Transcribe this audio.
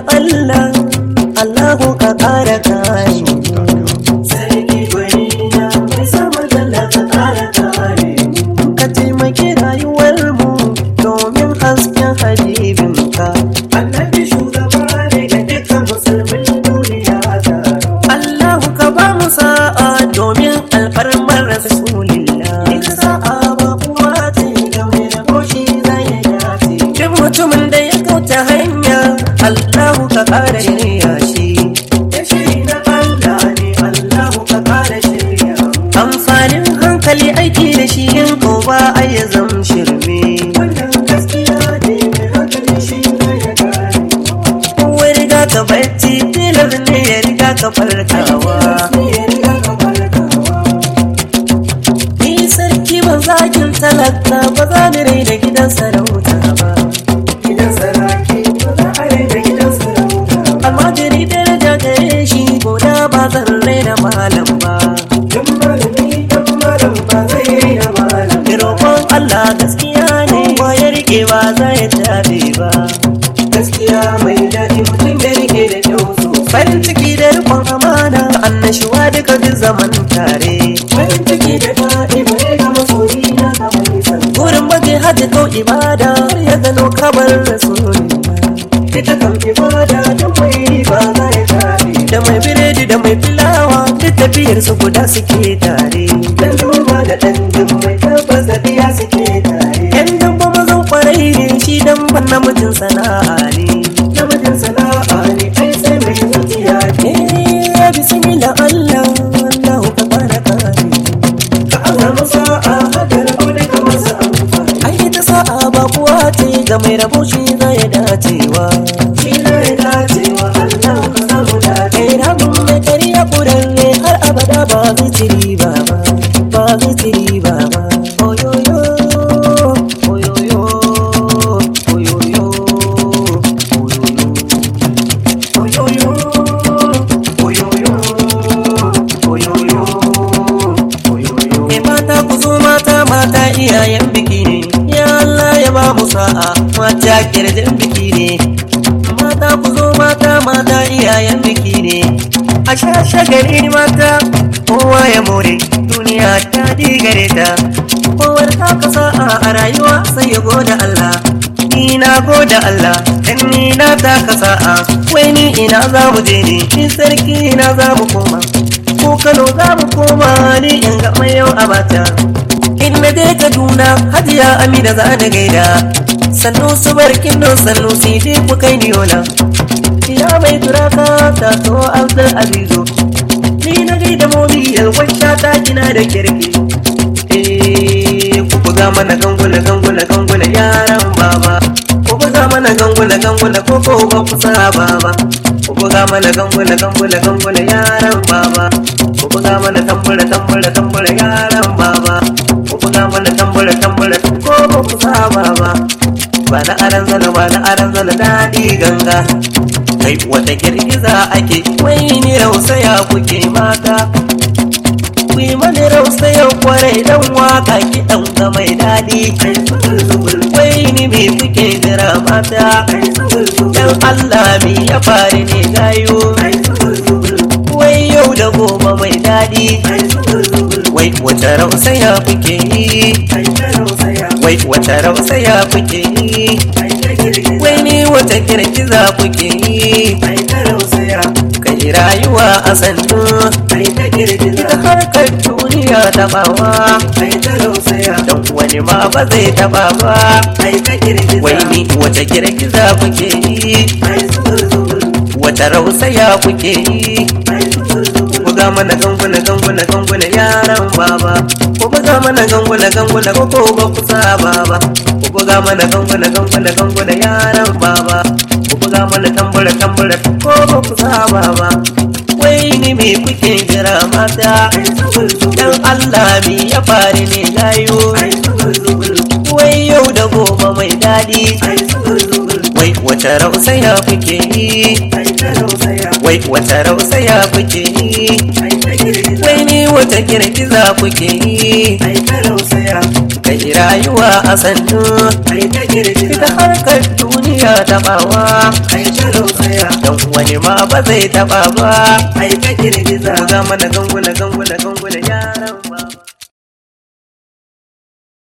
Allah Allahu ka ƙara kare mu Sarki gwani na mai sama dalla ka ƙara kare mu. ka taimaki rayuwar mu domin hasken habibinka Annabi shugaba ne ga dukkan musulmin duniya taro. Allahu ka ba mu sa'a domin alfarmar rasulillah Ita sa'a ba kuwa ce ga mai rabo shi zai dace. duk mutumin da ya kauta hanya Allahu ka ƙara shirya shi Ya shiri na Allah ne Allahu ka ƙara shirya. amfanin hankali aiki da shi in ko ba a ya zam shirme Wannan gaskiya ne mai hankali shi zai gane. kowa riga ka barci tilar ne ya riga ka farkawa Sai ya riga ka farkawa. ni sarki ban zakin talaka ba za ni rai da gidan sarauta ba Gidan saraki ba za a raina gidan sarauta ba. amma jiri daraja gare shi goda ba zan raina malam ba Dan malami dan malam ba zai raina malam. Ki roƙon Allah gaskiya ne ba ya rike ba za ya tabe ba Gaskiya mai daɗi mutum ya rike da kyau sosai. farin ciki da riƙon amana annashuwa duka duk zaman tare Farin ciki da daɗi bai ga masoyi na kamar nisan. Wurin baje hajji ko ibada har ya gano kabar rasulullah Ita kan ibada da mai ba za ya kare. da mai biredi da mai filawa duk tafiyar su guda suke tare Dan duba da ɗan jin mai tabbas da biya suke tare. yan dabba mazan kwarai ne shi dan ban namijin sana'a ne Namijin sana'a ne ai sai mai zuciya ne. eh ya bismillah Allah Allahu ka fara kare Ka azama sa'a hadar aure ka masa amfani. ai ita sa'a ba kuwa ce ga mai rabo shi za ya dacewa Shi na ya dacewa Allah ka samu dace. kai rabin mai kariya kurarre har abada ba zai ci riba ba ba zai ci riba ba oyoyo oyoyo oyoyo oyoyo Oyoyo, oyoyo, oyoyo, oyoyo. Me mata ku zo mata mata iyayen biki ne ya Allah ya ba mu sa'a mata kirjin biki ne mata ku zo mata mata iyayen biki ne a shashe gari mata kowa ya more duniya ta digare ta kowar ta ka sa'a a rayuwa sai ya goda Allah ni na goda Allah dan ni na ta ka sa'a wai ni ina za mu je ne ni sarki ina za mu koma ko Kano za mu koma ni in ga mai yau a bata. In na je Kaduna Hajiya Amina za da gaida. Sannu su barkin don sannu sai dai ku kai ni yola. Ya mai turaka ta so Abdul Azizo. Ni na gaida mobi yalwacce ta gina da kirki. Eh, ku buga mana gangula gangula gangula yaran baba. Ku buga mana gangula gangula ko ko ba ku saba ba. Ku buga mana gangula gangula gangula yaran baba. Ku buga mana tambura tambura tambura yaran baba. Ku buga mana tambura tambura ko ba ku saba ba. Ba na aran zana ba na aran zana daɗi ganga. Kai wata girgiza ake wai ni rausaya kuke mata. ku yi mani rausa yau kwarai dan waka kiɗan ga mai daɗi Ai zubul zubul, wai ni me kuke jira mata ai zubul zubul, dan Allah me ya faru ne gayo ai zubul zubul, wai yau da gobe mai daɗi ai zubul zubul, wai wata rausaya kuke yi ai ta rausaya, wai wata rausaya kuke yi ai ta girgiza, wai ni wata girgiza kuke yi ai ta rausaya, kai rayuwa a sannu ai ta girgiza, ita harkar duniya taɓawa ai ta rausaya, dan wani ma ba zai taɓa ba ai ta girgiza, wai ni wata girgiza kuke yi ai zubul zubul, wata rausaya kuke yi ai zubul zubul, buga mana ganguna ganguna ganguna yaran baba ku buga mana ganguna ganguna ko ko ba ku saba ba ku buga mana ganguna ganguna ganguna yaran baba ku buga mana tambura tambura ko ba ku saba ba wai ni me kuke jira mata ai zubul zubul, dan Allah me ya faru ne gayo ai zubul zubul, wai yau da gobe mai daɗi ai zubul zubul, wai wata rausaya kuke yi ai ta rausaya, wai wata rausaya kuke yi ai ta girgiza, wai ni wata girgiza kuke yi ai ta rausaya, kai rayuwa a sannu ai ta ita girgiza, harkar duniya tabawa ai ta rausaya dan wani ma ba zai taba ba ai ta girgiza ga mana ganguna ganguna ganguna yaran ba